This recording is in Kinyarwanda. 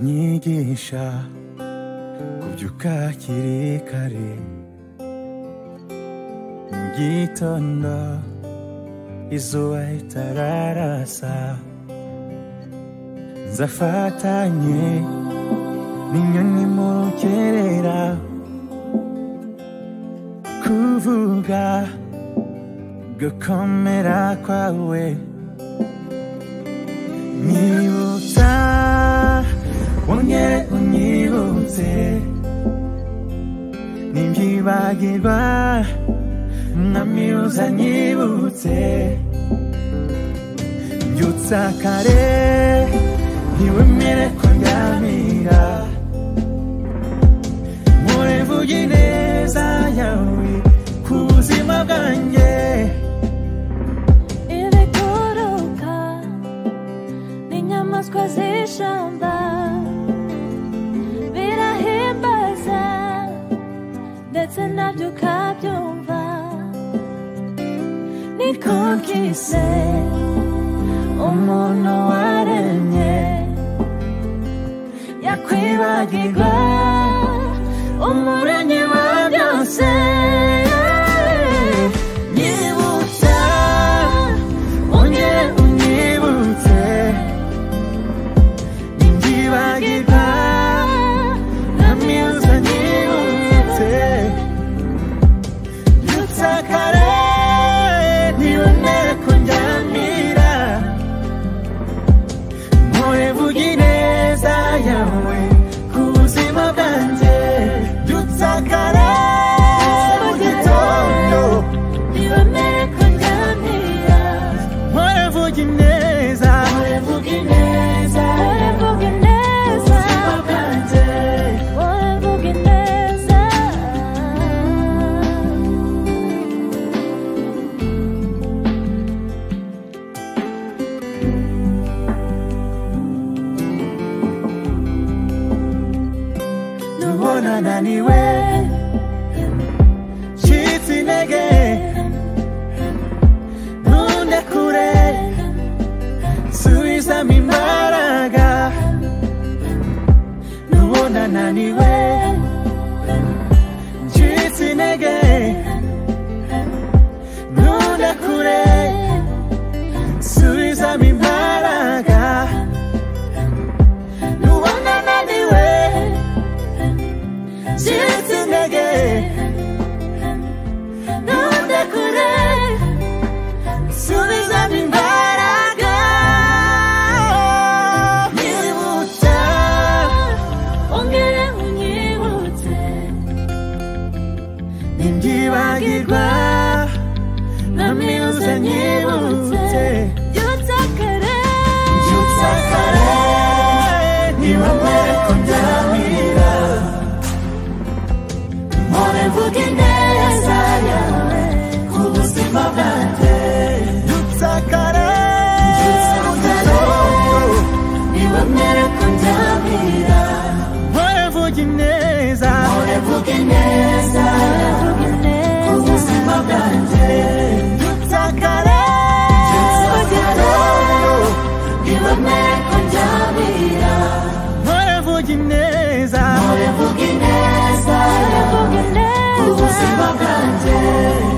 nyigisha kubyuka hakiri kare mu gitondo izuba ritararasa nzafatanye n'inyoni mu rukerera kuvuga gukomera kwawe nibutsa wongere unyibutse ntibyibagirwa mwamiuza nyibutse mbyutsa kare ntiwemere kundyamira murevuga ineza yawe ku buzima bwanjye ibiguruka n'inyamaswa z'ishyamba birahimbaza ndetse nabyo ukabyumva niko kise umuntu waremye yakwibagirwa umuremyi wa byose nyibutsa ongera unyibutse ntibyibagirwa mwamiuza nyibutse mbyutsa kare ntiwemere kundyamira murevuga ineza yawe ku buzima bwanjye mbyutsa kare mu gitondo ntibemere kunganira Murevuga ineza urevuga ineza urevuga ineza bwanjye urevuga ineza Nubona naniwe Shitsi intege Ntunde kure Subizamo imbaraga Nubona naniwe Shitsi intege Ntunde kure Subizamo imbaraga Nubona naniwe Shitsi intege Ntunde kure Subizamo imbaraga Nyibutsa ongera unyibutse Ntibyibagirwa Namiuze nyibutse byutsa kare Mbyutsa kare Ntibamere kundyamira Mpore mvuga ineza yawe Ku buzima bwanjye Mbyutsa kare Mu gitondo ntibemere kunganira Mpore mvuga ineza urevuga ineza urevuga ineza ubuzima bwanjye ntutakare ntutakare ntibemere kunganira mpore mvuga ineza urevuga ineza urevuga ineza ubuzima bwanjye